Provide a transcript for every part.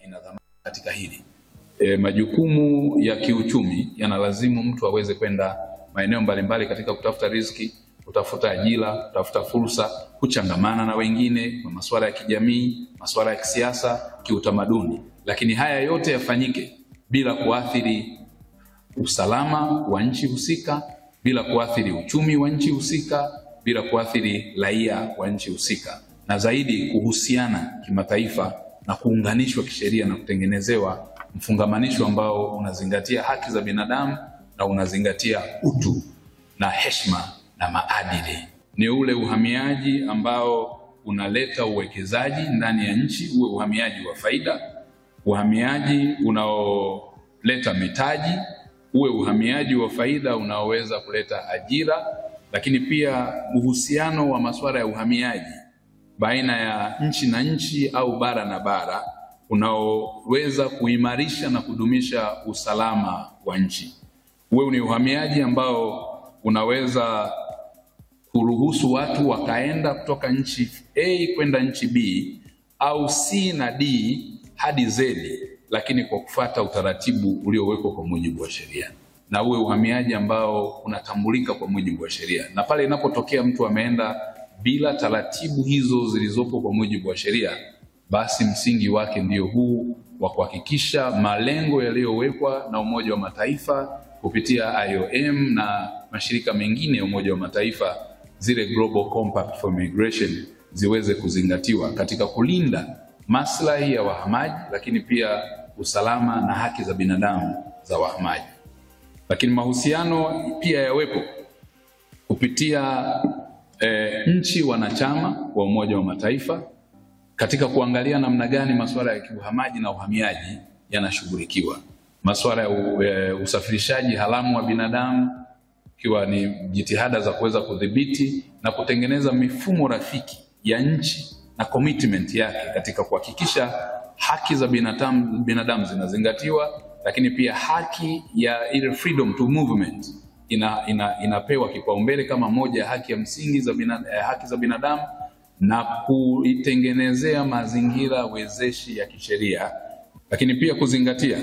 ina dhamana katika hili. E, majukumu ya kiuchumi yanalazimu mtu aweze kwenda maeneo mbalimbali katika kutafuta riziki, kutafuta ajira, kutafuta fursa, kuchangamana na wengine kwa masuala ya kijamii, masuala ya kisiasa, kiutamaduni. Lakini haya yote yafanyike bila kuathiri usalama wa nchi husika, bila kuathiri uchumi wa nchi husika, bila kuathiri raia wa nchi husika, na zaidi kuhusiana kimataifa na kuunganishwa kisheria na kutengenezewa mfungamanisho ambao unazingatia haki za binadamu na unazingatia utu na heshima na maadili. Ni ule uhamiaji ambao unaleta uwekezaji ndani ya nchi, uwe uhamiaji wa faida, uhamiaji unaoleta mitaji, uwe uhamiaji wa faida unaoweza kuleta ajira, lakini pia uhusiano wa masuala ya uhamiaji baina ya nchi na nchi au bara na bara unaoweza kuimarisha na kudumisha usalama wa nchi. Uwe ni uhamiaji ambao unaweza kuruhusu watu wakaenda kutoka nchi A kwenda nchi B au C na D hadi Z, lakini kwa kufuata utaratibu uliowekwa kwa mujibu wa sheria, na uwe uhamiaji ambao unatambulika kwa mujibu wa sheria. Na pale inapotokea mtu ameenda bila taratibu hizo zilizopo kwa mujibu wa sheria, basi msingi wake ndio huu wa kuhakikisha malengo yaliyowekwa na Umoja wa Mataifa kupitia IOM na mashirika mengine ya Umoja wa Mataifa, zile Global Compact for Migration ziweze kuzingatiwa katika kulinda maslahi ya wahamaji, lakini pia usalama na haki za binadamu za wahamaji. Lakini mahusiano pia yawepo kupitia eh, nchi wanachama wa Umoja wa Mataifa katika kuangalia namna gani masuala ya kiuhamaji na uhamiaji yanashughulikiwa, masuala ya u, e, usafirishaji haramu wa binadamu, ikiwa ni jitihada za kuweza kudhibiti na kutengeneza mifumo rafiki ya nchi na commitment yake katika kuhakikisha haki za binadamu, binadamu zinazingatiwa, lakini pia haki ya ile freedom to movement ina, ina, inapewa kipaumbele kama moja ya haki ya msingi za bina, eh, haki za binadamu na kuitengenezea mazingira wezeshi ya kisheria, lakini pia kuzingatia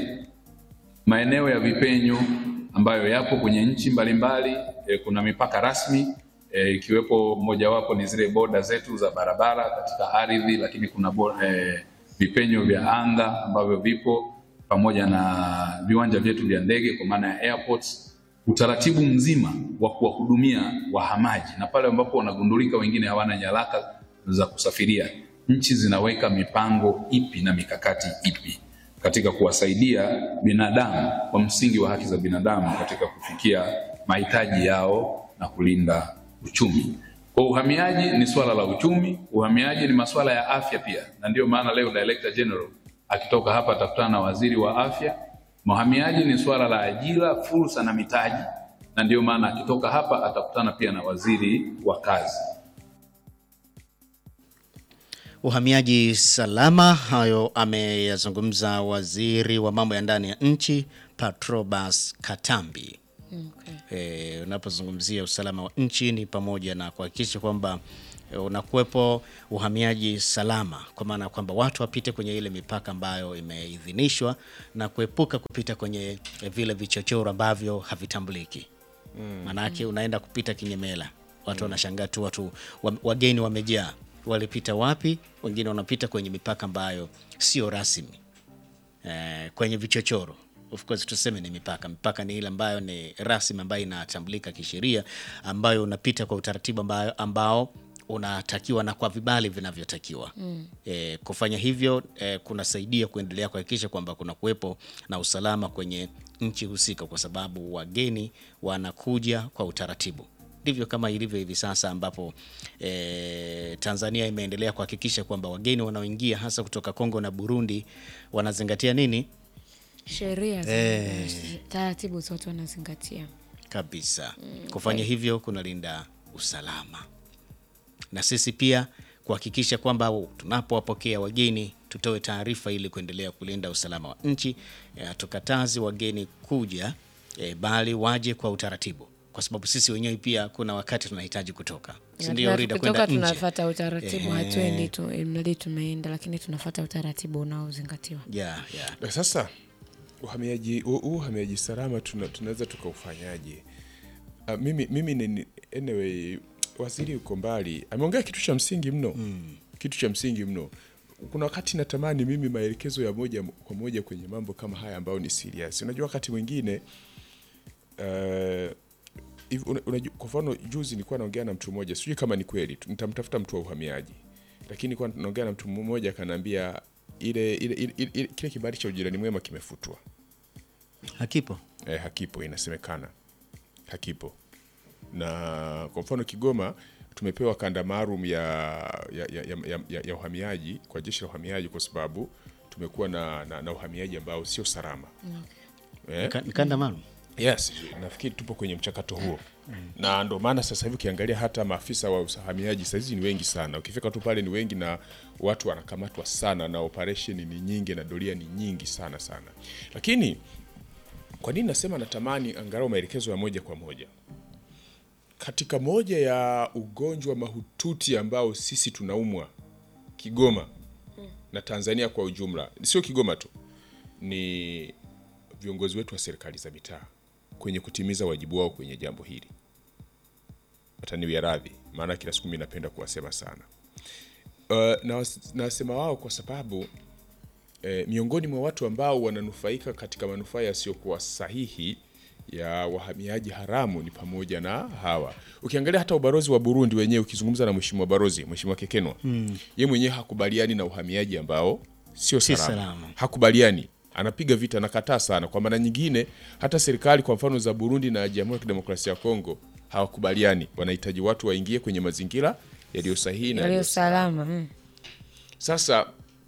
maeneo ya vipenyo ambayo yapo kwenye nchi mbalimbali. E, kuna mipaka rasmi e, ikiwepo mojawapo ni zile boda zetu za barabara katika ardhi, lakini kuna bo, e, vipenyo vya anga ambavyo vipo pamoja na viwanja vyetu vya ndege kwa maana ya airports utaratibu mzima wa kuwahudumia wahamaji na pale ambapo wanagundulika wengine hawana nyaraka za kusafiria, nchi zinaweka mipango ipi na mikakati ipi katika kuwasaidia binadamu kwa msingi wa haki za binadamu katika kufikia mahitaji yao na kulinda uchumi. Kwa uhamiaji ni swala la uchumi, uhamiaji ni masuala ya afya pia, na ndiyo maana leo Director General akitoka hapa atakutana na waziri wa afya. Uhamiaji ni swala la ajira, fursa na mitaji, na ndiyo maana akitoka hapa atakutana pia na waziri wa kazi. Uhamiaji salama, hayo ameyazungumza waziri wa mambo ya ndani ya nchi Patrobas Katambi. Okay. E, unapozungumzia usalama wa nchi ni pamoja na kuhakikisha kwamba e, unakuwepo uhamiaji salama, kwa maana ya kwamba watu wapite kwenye ile mipaka ambayo imeidhinishwa na kuepuka kupita kwenye e, vile vichochoro ambavyo havitambuliki. Maanake unaenda kupita kinyemela, watu wanashangaa tu, watu wa- wageni wamejaa, walipita wapi? Wengine wanapita kwenye mipaka ambayo sio rasmi eh, kwenye vichochoro of course tuseme ni mipaka. Mipaka ni ile ambayo ni rasmi ambayo inatambulika kisheria, ambayo unapita kwa utaratibu ambayo, ambao unatakiwa na kwa vibali vinavyotakiwa. mm. E, kufanya hivyo e, kunasaidia kuendelea kuhakikisha kwamba kuna kuwepo na usalama kwenye nchi husika, kwa sababu wageni wanakuja kwa utaratibu. Ndivyo kama ilivyo hivi sasa ambapo e, Tanzania imeendelea kuhakikisha kwamba wageni wanaoingia hasa kutoka Kongo na Burundi wanazingatia nini Sheria za Eh. taratibu zote wanazingatia. kabisa. Kufanya hivyo kunalinda usalama, na sisi pia kuhakikisha kwamba tunapowapokea wageni tutoe taarifa ili kuendelea kulinda usalama wa nchi. Eh, Hatukatazi wageni kuja eh, bali waje kwa utaratibu, kwa sababu sisi wenyewe pia kuna wakati tunahitaji kutoka si ndio Na Rida, tukitoka kwenda nje tunafata utaratibu hatuendi tu mradi tumeenda lakini tunafata utaratibu unaozingatiwa yeah, yeah. Na sasa uhamiaji huu huu uhamiaji salama tuna, tunaweza tukaufanyaje? Uh, mimi, mimi ni, anyway, waziri yuko mbali, ameongea kitu cha msingi mno kitu cha msingi mno. Kuna wakati natamani mimi maelekezo ya moja kwa moja kwenye mambo kama haya ambayo ni serious. Unajua wakati mwingine uh, hivi una- unajua, kwa mfano juzi nilikuwa naongea na mtu mmoja, sijui kama ni kweli, tu- nitamtafuta mtu wa uhamiaji, lakini nilikuwa naongea na mtu mmoja akaniambia ile, ile, ile, ile, ile kile kibali cha ujirani mwema kimefutwa. hakipo Eh, hakipo, inasemekana hakipo. Na kwa mfano Kigoma tumepewa kanda maalum ya, ya, ya, ya, ya, ya, ya uhamiaji kwa jeshi la uhamiaji kwa sababu tumekuwa na, na, na uhamiaji ambao sio salama eh? Ka- ni kanda maalum Yes, nafikiri tupo kwenye mchakato huo na ndo maana sasa hivi ukiangalia hata maafisa wa uhamiaji sahizi ni wengi sana. Ukifika tu pale ni wengi na watu wanakamatwa sana na operation ni nyingi na doria ni nyingi sana sana. Lakini kwa nini nasema natamani angalau maelekezo ya moja kwa moja katika moja ya ugonjwa mahututi ambao sisi tunaumwa Kigoma na Tanzania kwa ujumla, sio Kigoma tu, ni viongozi wetu wa serikali za mitaa kwenye kutimiza wajibu wao kwenye jambo hili. Wataniwia radhi, maana kila siku mimi napenda kuwasema sana. Uh, na nasema wao kwa sababu eh, miongoni mwa watu ambao wananufaika katika manufaa yasiyokuwa sahihi ya wahamiaji haramu ni pamoja na hawa. Ukiangalia hata ubalozi wa Burundi wenyewe, ukizungumza na mheshimiwa balozi, mheshimiwa Kekenwa mm. ye mwenyewe hakubaliani na uhamiaji ambao sio Si salama. salama. Hakubaliani, anapiga vita, anakataa sana. Kwa maana nyingine, hata serikali kwa mfano za Burundi na Jamhuri ya Kidemokrasia ya Kongo hawakubaliani, wanahitaji watu waingie kwenye mazingira yaliyo sahihi na yaliyo yaliyo salama mm. sasa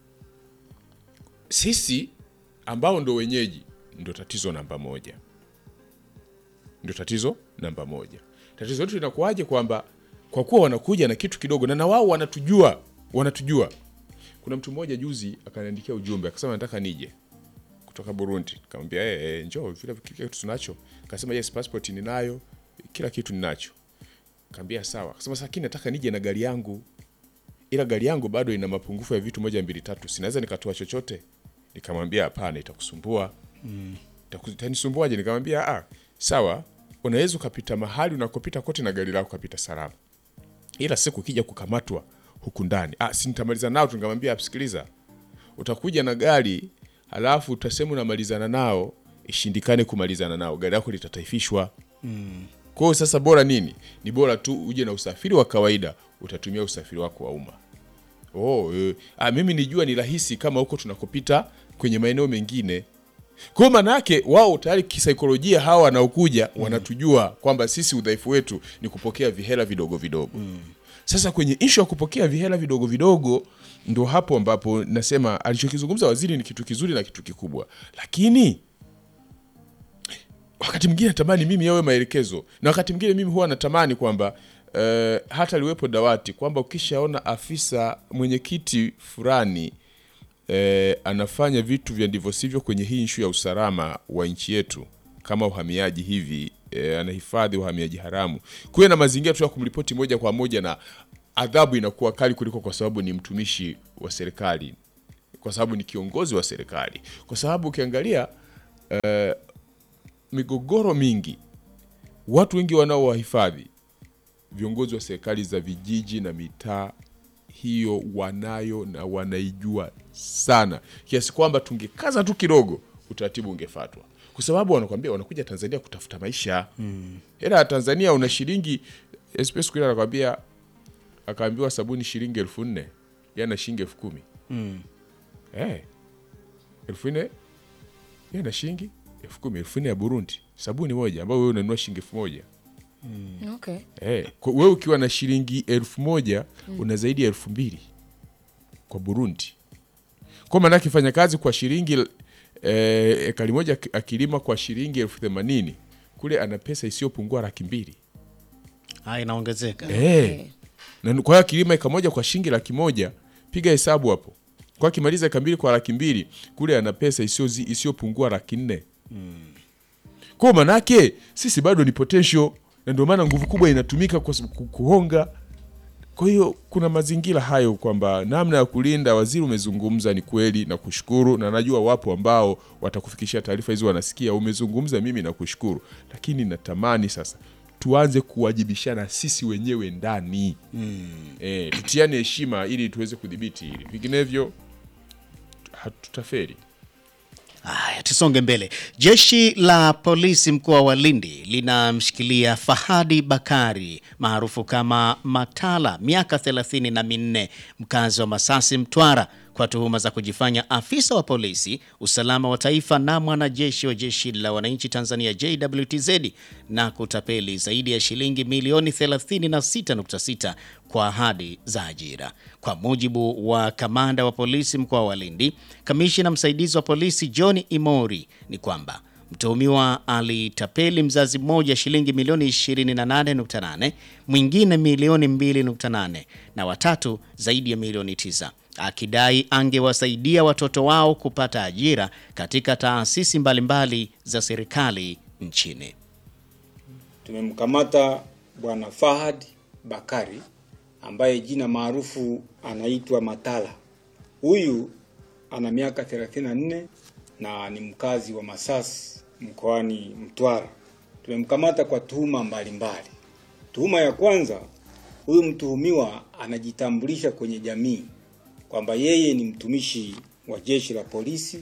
sisi ambao ndo wenyeji ndo tatizo namba moja, ndo tatizo namba moja. Tatizo letu linakuwaje? Kwamba kwa kuwa wanakuja na kitu kidogo na na wao wanatujua, wanatujua. Kuna mtu mmoja juzi akaniandikia ujumbe akasema nataka nije kutoka Burundi. Nikamwambia eh, eh, njoo, vile kile kitu tunacho. Akasema yes, passport ninayo, kila kitu ninacho. Nikamwambia sawa. Akasema sasa, lakini nataka nije na gari yangu ila gari yangu bado ina mapungufu ya vitu moja mbili tatu, sinaweza nikatoa chochote. Nikamwambia hapana, itakusumbua mm. Itanisumbuaje? Nikamwambia ah, sawa, unaweza ukapita mahali unakopita kote na gari lako kapita salama, ila siku ukija kukamatwa huku ndani ah, si nitamaliza nao tu. Nikamwambia sikiliza, utakuja na gari halafu utasema unamalizana nao, ishindikane kumalizana nao, gari lako litataifishwa. Kwa hiyo sasa bora nini? Ni bora tu uje na usafiri wa kawaida, utatumia usafiri wako wa umma. Oh, eh, ah, mimi nijua ni rahisi kama huko tunakopita kwenye maeneo mengine. Kwa hiyo maana yake wao tayari kisaikolojia hawa wanaokuja wanatujua kwamba sisi udhaifu wetu ni kupokea vihela vidogo vidogo. Sasa kwenye ishu ya kupokea vihela vidogo vidogo ndo hapo ambapo nasema alichokizungumza waziri ni kitu kizuri na kitu kikubwa, lakini wakati mwingine natamani mimi yawe maelekezo, na wakati mwingine mimi huwa natamani kwamba eh, hata liwepo dawati kwamba ukishaona afisa mwenyekiti fulani eh, anafanya vitu vya ndivyo sivyo kwenye hii nshu ya usalama wa nchi yetu kama uhamiaji hivi eh, anahifadhi uhamiaji haramu, kuwe na mazingira tu ya kumripoti moja kwa moja, na adhabu inakuwa kali kuliko kwa sababu ni mtumishi wa serikali, kwa sababu ni kiongozi wa serikali, kwa sababu ukiangalia eh, migogoro mingi, watu wengi wanaowahifadhi viongozi wa serikali za vijiji na mitaa, hiyo wanayo na wanaijua sana, kiasi kwamba tungekaza tu kidogo, utaratibu ungefatwa, kwa sababu wanakwambia wanakuja Tanzania kutafuta maisha mm. Hela ya Tanzania una shilingi SP siku ile anakwambia, akaambiwa sabuni shilingi elfu nne yana shilingi elfu kumi Mm. Eh, elfu nne yeye na shilingi elfu kumi elfu nne ya Burundi, sabuni moja ambayo wewe unanunua shilingi elfu moja okay. Eh, kwa- wewe ukiwa na shilingi elfu moja una zaidi ya elfu mbili kwa Burundi. Kwa maana akifanya kazi kwa shilingi eh, ekari moja aki- akilima kwa shilingi elfu themanini kule ana pesa isiyopungua laki mbili Ah, inaongezeka eh. Na kwa hiyo akilima eka moja kwa shilingi laki moja piga hesabu hapo. Kwa akimaliza eka mbili kwa laki mbili kule ana pesa isiyozi- isiyopungua laki nne kwa manake sisi bado ni potential, na ndio maana nguvu kubwa inatumika kwa sababu ku- kuhonga Kwa hiyo kuna mazingira hayo kwamba namna ya kulinda, waziri umezungumza, ni kweli na kushukuru, na najua wapo ambao watakufikishia taarifa hizo, wanasikia umezungumza, mimi nakushukuru, lakini natamani sasa tuanze kuwajibishana sisi wenyewe ndani mm. E, tutiane heshima ili tuweze kudhibiti hili, vinginevyo hatutaferi. Haya, tusonge mbele. Jeshi la polisi mkoa wa Lindi linamshikilia Fahadi Bakari maarufu kama Matala, miaka thelathini na minne, mkazi wa Masasi, Mtwara, kwa tuhuma za kujifanya afisa wa polisi usalama wa taifa na mwanajeshi wa jeshi la wananchi Tanzania JWTZ na kutapeli zaidi ya shilingi milioni 36.6 kwa ahadi za ajira. Kwa mujibu wa kamanda wa polisi mkoa wa Lindi, kamishina msaidizi wa polisi John Imori, ni kwamba mtuhumiwa alitapeli mzazi mmoja shilingi milioni 28.8, mwingine milioni 2.8 na watatu zaidi ya milioni 9 akidai angewasaidia watoto wao kupata ajira katika taasisi mbalimbali za serikali nchini. Tumemkamata bwana Fahad Bakari ambaye jina maarufu anaitwa Matala. Huyu ana miaka 34 na ni mkazi wa Masasi mkoani Mtwara. Tumemkamata kwa tuhuma mbalimbali. Tuhuma ya kwanza, huyu mtuhumiwa anajitambulisha kwenye jamii kwamba yeye ni mtumishi wa jeshi la polisi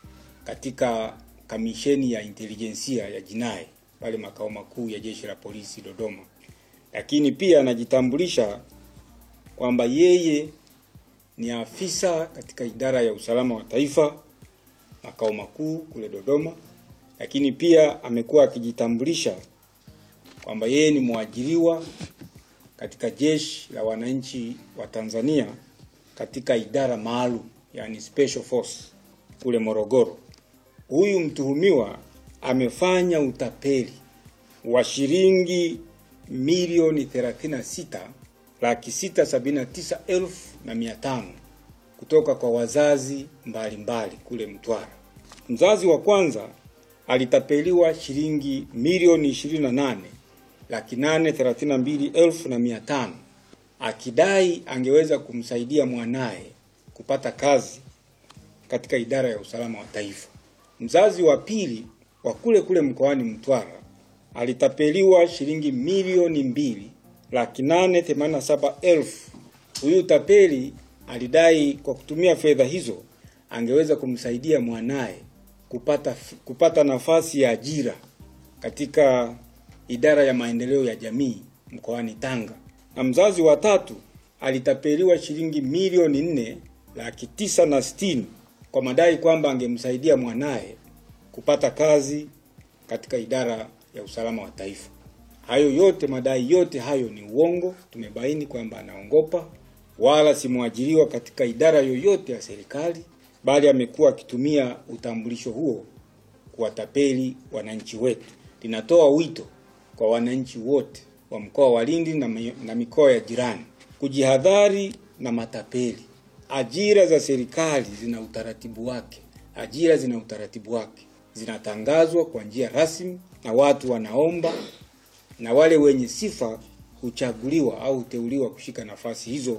katika kamisheni ya intelijensia ya jinai pale makao makuu ya jeshi la polisi Dodoma, lakini pia anajitambulisha kwamba yeye ni afisa katika idara ya usalama wa taifa makao makuu kule Dodoma, lakini pia amekuwa akijitambulisha kwamba yeye ni mwajiriwa katika jeshi la wananchi wa Tanzania katika idara maalum yani special force kule Morogoro. Huyu mtuhumiwa amefanya utapeli wa shilingi milioni 36 laki sita sabini na tisa elfu na mia tano kutoka kwa wazazi mbalimbali mbali kule Mtwara. Mzazi wa kwanza alitapeliwa shilingi milioni 28 laki nane thelathini na mbili elfu na mia tano akidai angeweza kumsaidia mwanaye kupata kazi katika idara ya usalama wa taifa. Mzazi wa pili wa kule kule mkoani Mtwara alitapeliwa shilingi milioni mbili laki nane themanini na saba elfu. Huyu tapeli alidai kwa kutumia fedha hizo angeweza kumsaidia mwanaye kupata, kupata nafasi ya ajira katika idara ya maendeleo ya jamii mkoani Tanga na mzazi wa tatu alitapeliwa shilingi milioni nne laki tisa na sitini kwa madai kwamba angemsaidia mwanaye kupata kazi katika idara ya usalama wa taifa. Hayo yote, madai yote hayo ni uongo. Tumebaini kwamba anaongopa, wala si mwajiriwa katika idara yoyote ya serikali, bali amekuwa akitumia utambulisho huo kuwatapeli wananchi wetu. Linatoa wito kwa wananchi wote wa mkoa wa Lindi na, na mikoa ya jirani kujihadhari na matapeli. Ajira za serikali zina utaratibu wake, ajira zina utaratibu wake, zinatangazwa kwa njia rasmi na watu wanaomba, na wale wenye sifa huchaguliwa au huteuliwa kushika nafasi hizo.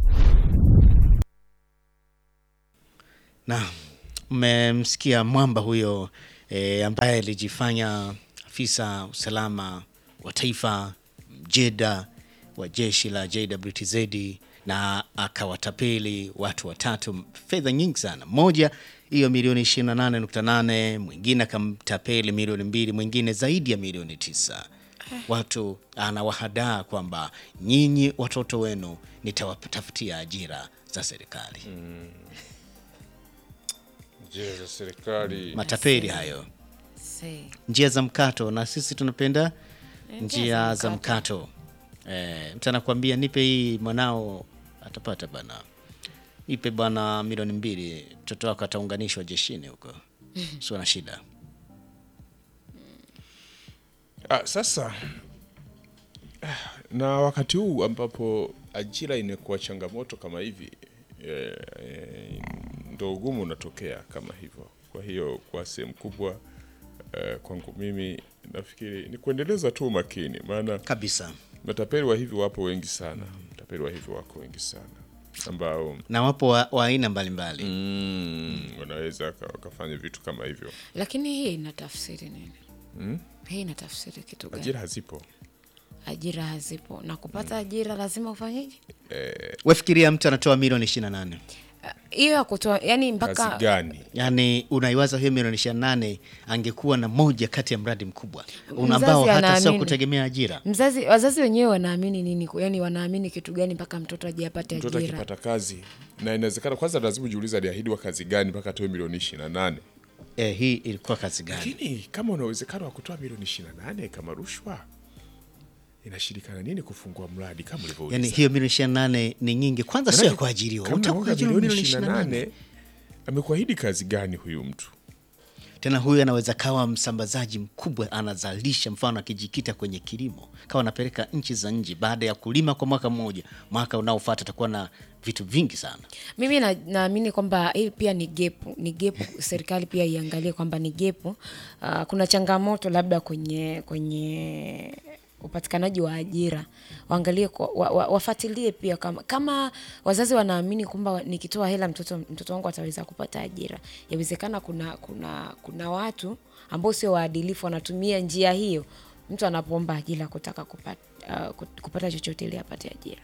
Na mmemsikia mwamba huyo e, ambaye alijifanya afisa usalama wa taifa mjeda wa jeshi la JWTZ na akawatapeli watu watatu fedha nyingi sana. Moja hiyo milioni 28.8, mwingine akamtapeli milioni mbili, mwingine zaidi ya milioni tisa. Watu anawahadaa kwamba nyinyi watoto wenu nitawatafutia ajira za serikali. Njia za serikali Matapeli hayo, Se. njia za mkato, na sisi tunapenda Eh, njia za mkato. E, mtu anakuambia nipe hii, mwanao atapata bana, nipe bwana milioni mbili, mtoto wako ataunganishwa jeshini huko, sio na shida. Ah, sasa ah, na wakati huu ambapo ajira inakuwa changamoto kama hivi eh, eh, ndo ugumu unatokea kama hivyo. Kwa hiyo kwa sehemu kubwa eh, kwangu mimi nafikiri ni kuendeleza tu umakini, maana Kabisa. matapeli wa hivi wapo wengi sana. matapeli wa hivyo wako wengi sana ambao na wapo wa wa aina mbalimbali mm, wanaweza waka- wakafanya vitu kama hivyo. lakini hii ina tafsiri nini hii ina tafsiri kitu gani Ajira hazipo. ajira hazipo na kupata ajira lazima ufanyeje wefikiria mtu anatoa milioni ishirini na nane hiyo ya kutoa yani Kazi mpaka gani? yaani unaiwaza hiyo milioni ishirini na nane angekuwa na moja kati ya mradi mkubwa Mzazi ambao hata sio anaamini. kutegemea ajira mzazi wazazi wenyewe wanaamini nini yani wanaamini kitu gani mpaka mtoto aje apate Mtoto ajira akipata kazi na inawezekana, kwanza lazima ujiulize aliahidiwa kazi gani mpaka atoe milioni ishirini na nane. eh, hii ilikuwa kazi gani Lakini kama una uwezekano wa kutoa milioni ishirini na nane kama rushwa, inashirikana nini kufungua mradi kama ulivyouliza? yaani hiyo milioni ishirini na nane ni nyingi kwanza sio ya kuajiriwa Kama Utakuwa unakuwa kuajiriwa milioni milioni ishirini na 28. nane amekuahidi kazi gani huyu mtu? tena huyu anaweza kawa msambazaji mkubwa anazalisha mfano akijikita kwenye kilimo kawa anapeleka nchi za nje baada ya kulima kwa mwaka mmoja mwaka unaofuata atakuwa na vitu vingi sana mimi na- naamini kwamba hii pia ni gepu ni gepu serikali pia iangalie kwamba ni gepu uh, kuna changamoto labda kwenye kwenye upatikanaji wa ajira waangalie kwa- wa, wa, wafuatilie pia kama, kama wazazi wanaamini kwamba nikitoa hela mtoto mtoto wangu ataweza kupata ajira yawezekana kuna kuna kuna watu ambao sio waadilifu wanatumia njia hiyo mtu anapoomba ajira kutaka kupata, uh, kupata chochote ili apate ajira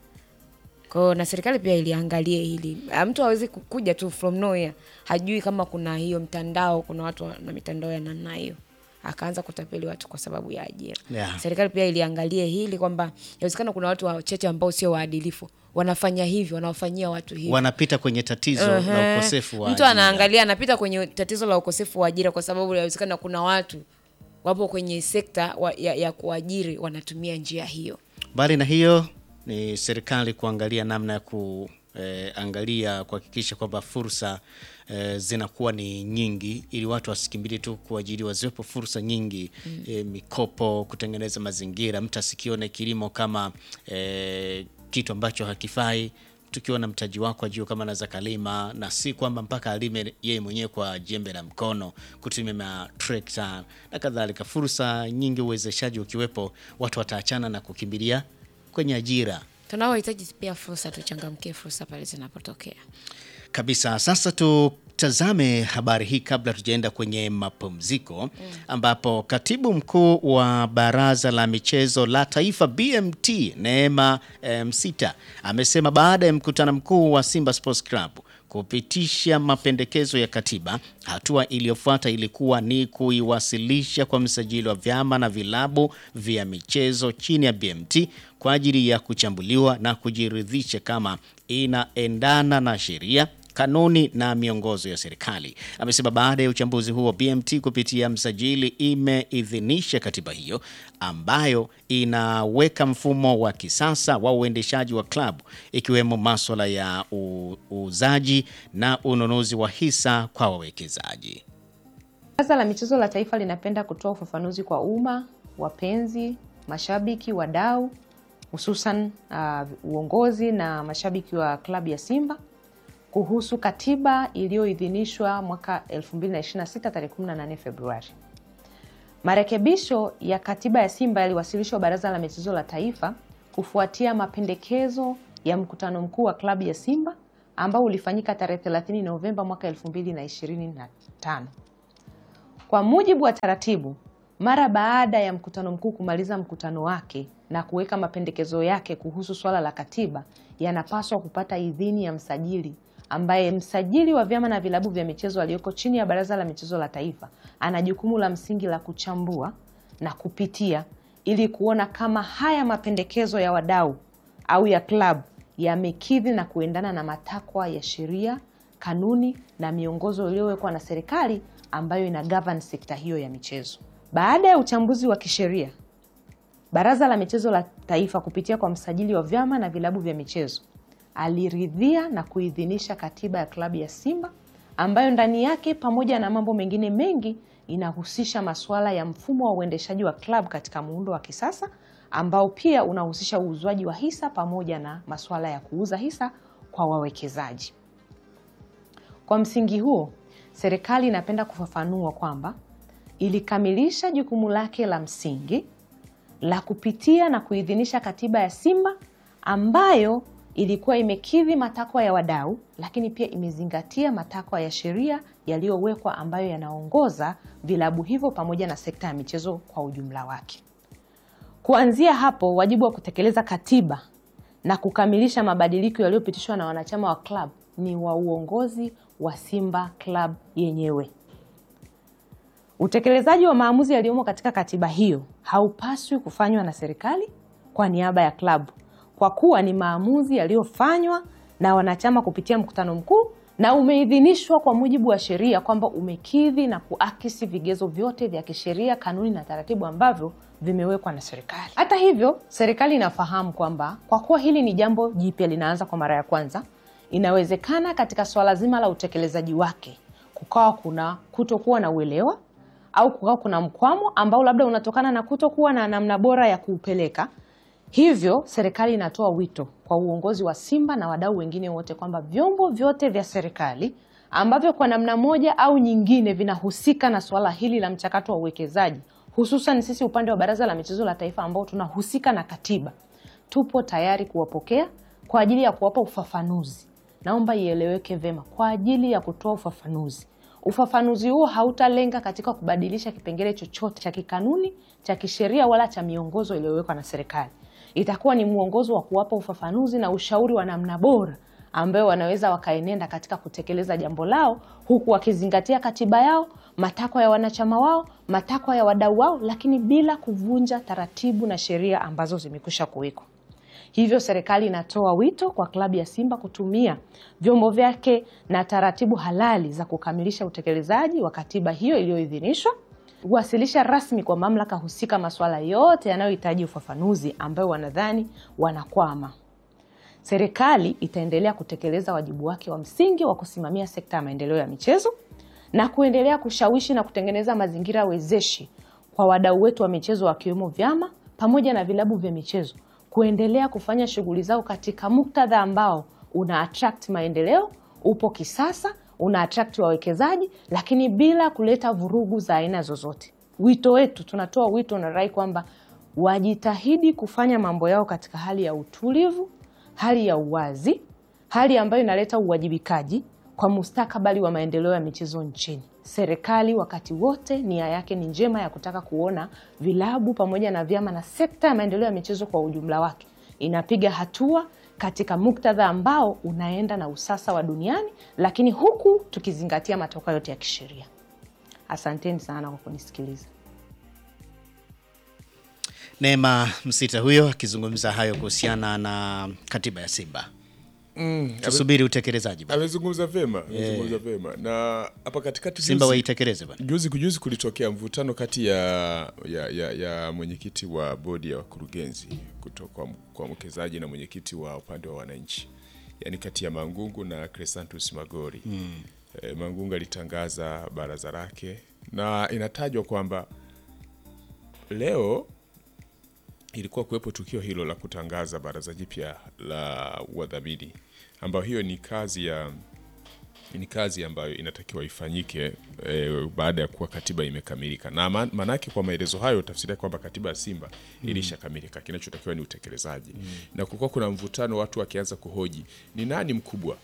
kwao na serikali pia iliangalie hili Ah, mtu hawezi kuja tu from nowhere hajui kama kuna hiyo mtandao kuna watu wa- na mitandao ya namna hiyo akaanza kutapeli watu kwa sababu ya ajira Yeah. serikali pia iliangalie hili kwamba inawezekana kuna watu wachache ambao sio waadilifu wanafanya hivyo wanawafanyia watu hivyo wanapita kwenye tatizo la Ehe. ukosefu wa mtu ajira. anaangalia anapita kwenye tatizo la ukosefu wa ajira kwa sababu inawezekana kuna watu wapo kwenye sekta wa, ya, ya kuajiri wanatumia njia hiyo Mbali na hiyo ni serikali kuangalia namna ya kuangalia kuhakikisha kwamba fursa eh, zinakuwa ni nyingi ili watu wasikimbilie tu kuajiriwa, ziwepo fursa nyingi eh, mikopo, kutengeneza mazingira, mtu asikione kilimo kama eh, kitu ambacho hakifai tukiwa na mtaji wako ajue kama anaweza kalima, na si kwamba mpaka alime yeye mwenyewe kwa jembe la mkono, kutumia matrekta na kadhalika. Fursa nyingi, uwezeshaji ukiwepo, watu wataachana na kukimbilia kwenye ajira tunaohitaji pia fursa tuchangamkie fursa pale zinapotokea kabisa. Sasa tutazame habari hii kabla tujaenda kwenye mapumziko, ambapo katibu mkuu wa Baraza la Michezo la Taifa BMT Neema eh, Msita amesema baada ya mkutano mkuu wa Simba Sports Club kupitisha mapendekezo ya katiba, hatua iliyofuata ilikuwa ni kuiwasilisha kwa msajili wa vyama na vilabu vya michezo chini ya BMT kwa ajili ya kuchambuliwa na kujiridhisha kama inaendana na sheria kanuni na miongozo ya serikali. Amesema baada ya uchambuzi huo, BMT kupitia msajili imeidhinisha katiba hiyo ambayo inaweka mfumo wa kisasa wa uendeshaji wa klabu ikiwemo maswala ya u- uuzaji na ununuzi wa hisa kwa wawekezaji. Baraza la Michezo la Taifa linapenda kutoa ufafanuzi kwa umma, wapenzi, mashabiki, wadau, hususan uh, uongozi na mashabiki wa klabu ya Simba kuhusu katiba iliyoidhinishwa mwaka 2026 tarehe 18 Februari. Marekebisho ya katiba ya Simba yaliwasilishwa Baraza la Michezo la Taifa kufuatia mapendekezo ya mkutano mkuu wa klabu ya Simba ambao ulifanyika tarehe 30 Novemba mwaka 2025. Kwa mujibu wa taratibu, mara baada ya mkutano mkuu kumaliza mkutano wake na kuweka mapendekezo yake kuhusu swala la katiba, yanapaswa kupata idhini ya msajili, ambaye msajili wa vyama na vilabu vya michezo aliyoko chini ya Baraza la Michezo la Taifa ana jukumu la msingi la kuchambua na kupitia ili kuona kama haya mapendekezo ya wadau au ya klabu yamekidhi na kuendana na matakwa ya sheria, kanuni na miongozo iliyowekwa na serikali ambayo ina govern sekta hiyo ya michezo. Baada ya uchambuzi wa kisheria, Baraza la Michezo la Taifa kupitia kwa msajili wa vyama na vilabu vya michezo aliridhia na kuidhinisha katiba ya klabu ya Simba ambayo ndani yake pamoja na mambo mengine mengi inahusisha masuala ya mfumo wa uendeshaji wa klabu katika muundo wa kisasa ambao pia unahusisha uuzwaji wa hisa pamoja na masuala ya kuuza hisa kwa wawekezaji. Kwa msingi huo, serikali inapenda kufafanua kwamba ilikamilisha jukumu lake la msingi la kupitia na kuidhinisha katiba ya Simba ambayo ilikuwa imekidhi matakwa ya wadau, lakini pia imezingatia matakwa ya sheria yaliyowekwa ambayo yanaongoza vilabu hivyo pamoja na sekta ya michezo kwa ujumla wake. Kuanzia hapo, wajibu wa kutekeleza katiba na kukamilisha mabadiliko yaliyopitishwa na wanachama wa club ni wa uongozi wa Simba Club yenyewe. Utekelezaji wa maamuzi yaliyomo katika katiba hiyo haupaswi kufanywa na serikali kwa niaba ya klabu, kwa kuwa ni maamuzi yaliyofanywa na wanachama kupitia mkutano mkuu na umeidhinishwa kwa mujibu wa sheria kwamba umekidhi na kuakisi vigezo vyote vya kisheria, kanuni na taratibu ambavyo vimewekwa na serikali. Hata hivyo, serikali inafahamu kwamba kwa kuwa hili ni jambo jipya linaanza kwa mara ya kwanza, inawezekana katika swala zima la utekelezaji wake kukawa kuna kutokuwa na uelewa au kukawa kuna mkwamo ambao labda unatokana na kutokuwa na namna bora ya kuupeleka. Hivyo serikali inatoa wito kwa uongozi wa Simba na wadau wengine wote kwamba vyombo vyote vya serikali ambavyo kwa namna moja au nyingine vinahusika na suala hili la mchakato wa uwekezaji, hususan sisi upande wa Baraza la Michezo la Taifa ambao tunahusika na katiba, tupo tayari kuwapokea kwa ajili ya kuwapa ufafanuzi. Naomba ieleweke vema, kwa ajili ya kutoa ufafanuzi. Ufafanuzi huo hautalenga katika kubadilisha kipengele chochote cha kikanuni, cha kisheria wala cha miongozo iliyowekwa na serikali. Itakuwa ni mwongozo wa kuwapa ufafanuzi na ushauri wa namna bora ambayo wanaweza wakaenenda katika kutekeleza jambo lao, huku wakizingatia katiba yao, matakwa ya wanachama wao, matakwa ya wadau wao, lakini bila kuvunja taratibu na sheria ambazo zimekwisha kuwekwa. Hivyo serikali inatoa wito kwa klabu ya Simba kutumia vyombo vyake na taratibu halali za kukamilisha utekelezaji wa katiba hiyo iliyoidhinishwa, kuwasilisha rasmi kwa mamlaka husika masuala yote yanayohitaji ufafanuzi ambayo wanadhani wanakwama. Serikali itaendelea kutekeleza wajibu wake wa msingi wa kusimamia sekta ya maendeleo ya michezo na kuendelea kushawishi na kutengeneza mazingira wezeshi kwa wadau wetu wa michezo wakiwemo vyama pamoja na vilabu vya michezo kuendelea kufanya shughuli zao katika muktadha ambao una attract maendeleo, upo kisasa, una attract wawekezaji, lakini bila kuleta vurugu za aina zozote. Wito wetu, tunatoa wito na rai kwamba wajitahidi kufanya mambo yao katika hali ya utulivu, hali ya uwazi, hali ambayo inaleta uwajibikaji kwa mustakabali wa maendeleo ya michezo nchini. Serikali wakati wote nia yake ni njema ya kutaka kuona vilabu pamoja na vyama na sekta ya maendeleo ya michezo kwa ujumla wake inapiga hatua katika muktadha ambao unaenda na usasa wa duniani, lakini huku tukizingatia matokeo yote ya kisheria. Asanteni sana kwa kunisikiliza. Neema Msita huyo akizungumza hayo kuhusiana na katiba ya Simba. Mm, Tusubiri utekelezaji bwana. amezungumza vema, amezungumza vema na hapa katikati Simba juzi- waitekeleze bwana. juzi kujuzi kulitokea mvutano kati ya, ya, ya, ya mwenyekiti wa bodi ya wakurugenzi kutoka kwa mwekezaji na mwenyekiti wa upande wa wananchi, yaani kati ya Mangungu na Crescentus Magori. E, Mangungu alitangaza baraza lake na inatajwa kwamba leo ilikuwa kuwepo tukio hilo la kutangaza baraza jipya la wadhamini, ambayo hiyo ni kazi ya ni kazi ambayo inatakiwa ifanyike e, baada ya kuwa katiba imekamilika, na ma- maanake kwa maelezo hayo tafsiri yake kwamba katiba ya Simba ilishakamilika, kinachotakiwa ni utekelezaji. Na kukuwa kuna mvutano, watu wakianza kuhoji ni nani mkubwa.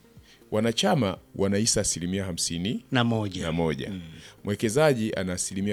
Wanachama wanahisa asilimia hamsini Na moja. na moja, mwekezaji ana asilimia